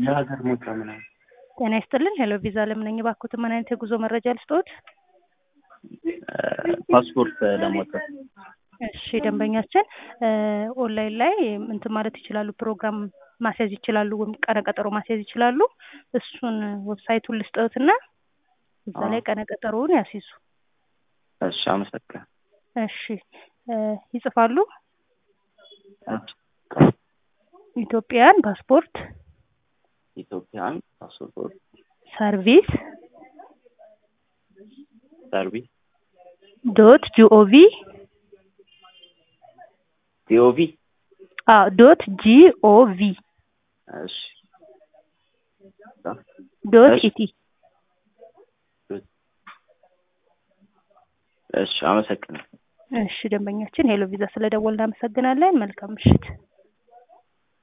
የሀገር ሞጫ ምናምን ጤና ይስጥልን። ሄሎ ቪዛ ለምነኝ ባኩት ምን አይነት የጉዞ መረጃ ልስጥዎት? ፓስፖርት ለማውጣት እሺ ደንበኛችን ኦንላይን ላይ እንትን ማለት ይችላሉ፣ ፕሮግራም ማስያዝ ይችላሉ፣ ወይም ቀነ ቀጠሮ ማስያዝ ይችላሉ። እሱን ዌብሳይቱን ልስጥዎትና እዛ ላይ ቀነ ቀጠሮውን ያስይዙ። እሺ አመሰግናለሁ። እሺ ይጽፋሉ። ኢትዮጵያን ፓስፖርት ኢትዮጵያን ፓስፖርት ሰርቪስ ሰርቪስ ዶት ጂኦቪ ቲኦቪ አዎ ዶት ጂኦቪ እሺ ዶት እሺ። ኢቲ እሺ አመሰግናለሁ። እሺ ደንበኛችን ሄሎ ቪዛ ስለደወልን እናመሰግናለን። መልካም ምሽት።